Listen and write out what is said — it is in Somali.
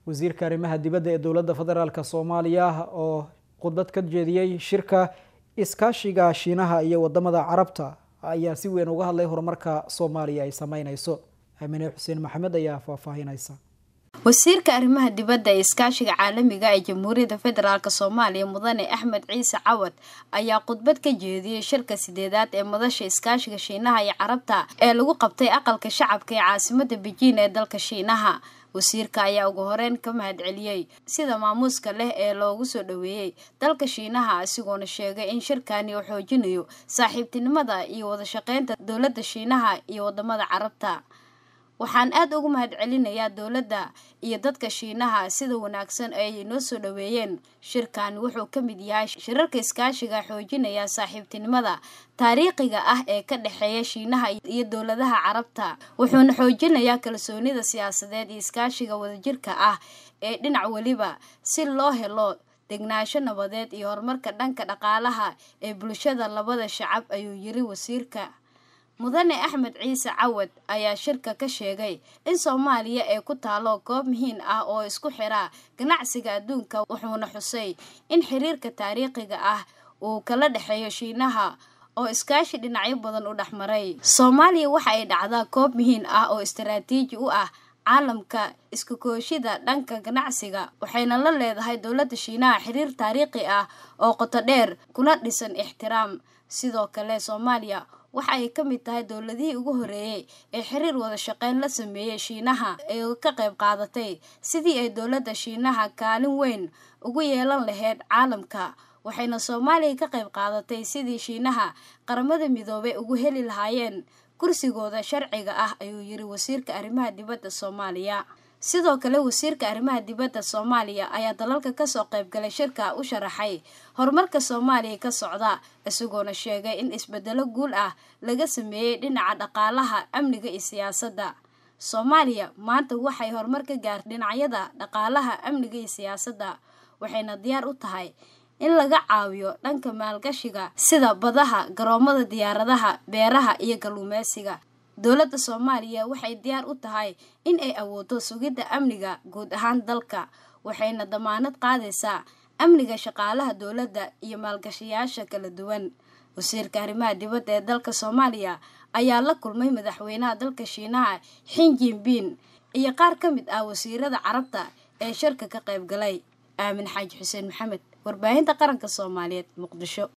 wasiirka arrimaha dibadda ee dowladda federaalk soomaaliya oo khudbad ka jeediyey shirka iskaashiga shiinaha iyo wadamada carabta ayaa si weyn uga hadlay horumarka soomaaliya ay sameyneyso aamine xuseen maxamed ayaa faahfaahineysa wasiirka arrimaha dibadda ee iskaashiga caalamiga ee jamhuuriyadda federaalk soomaaliya mudane axmed ciise cawad ayaa khudbad ka jeediyey shirka sideedaad ee madasha iskaashiga shiinaha iyo carabta ee lagu qabtay aqalka shacabka ee caasimada bejiin ee dalka shiinaha wasiirka ayaa ugu horeyn ka mahad celiyey sida maamuuska leh ee loogu soo dhoweeyey dalka shiinaha isagoona sheegay in shirkani uu xoojinayo saaxiibtinimada iyo wadashaqeynta dowladda shiinaha iyo wadamada carabta waxaan aada ugu mahad celinayaa dowladda iyo dadka shiinaha sida wanaagsan ay inoo soo dhoweeyeen shirkan wuxuu ka mid yahay shirarka iskaashiga xoojinaya saaxiibtinimada taariikhiga ah ee ka dhexeeya shiinaha iyo dowladaha carabta wuxuuna xoojinayaa kalsoonida siyaasadeed iyo iskaashiga wadajirka ah ee dhinac weliba si loo helo degnaansho nabadeed iyo horumarka dhanka dhaqaalaha ee bulshada labada shacab ayuu yiri wasiirka mudane axmed ciise cawad ayaa shirka ka sheegay in soomaaliya ay ku taalo goob muhiim ah oo isku xira ganacsiga adduunka wuxuuna xusay in xiriirka taariikhiga ah uu kala dhexeeyo shiinaha oo iskaashi dhinacyo badan u dhexmaray soomaaliya waxa ay dhacdaa goob muhiim ah oo istaraatiiji u ah caalamka isku kooshida dhanka ganacsiga waxayna la leedahay dowladda shiinaha xiriir taariikhi ah oo qoto dheer kuna dhisan ixtiraam sidoo kale soomaaliya waxa ay ka mid tahay dowladihii ugu horeeyey ee xiriir wada shaqeyn la sameeyey shiinaha ee ka qayb qaadatay sidii ay dowladda shiinaha kaalin weyn ugu yeelan lahayd caalamka waxayna soomaaliya ka qayb qaadatay sidii shiinaha qaramada midoobay ugu heli lahaayeen kursigooda sharciga ah ayuu yiri wasiirka arrimaha dibadda soomaaliya sidoo kale wasiirka arrimaha dibadda soomaaliya ayaa dalalka kasoo qaybgalay shirka u sharaxay horumarka soomaaliya ka socda isagoona sheegay in isbedelo guul ah laga sameeyey dhinaca dhaqaalaha amniga iyo siyaasadda soomaaliya maanta waxay horumar ka gaartay dhinacyada dhaqaalaha amniga iyo siyaasadda waxayna diyaar u tahay in laga caawiyo dhanka maalgashiga sida badaha garoomada diyaaradaha beeraha iyo kalluumeysiga dowladda soomaaliya waxay diyaar u tahay in ay awooddo sugidda amniga guud ahaan dalka waxayna damaanad qaadaysaa amniga shaqaalaha dowladda iyo maalgashayaasha kala duwan wasiirka arrimaha dibadda ee dalka soomaaliya ayaa la kulmay madaxweynaha dalka shiinaha xin jinbin iyo qaar ka mid ah wasiirada carabta ee shirka ka qayb galay aamin xaaji xuseen maxamed warbaahinta qaranka soomaaliyeed muqdisho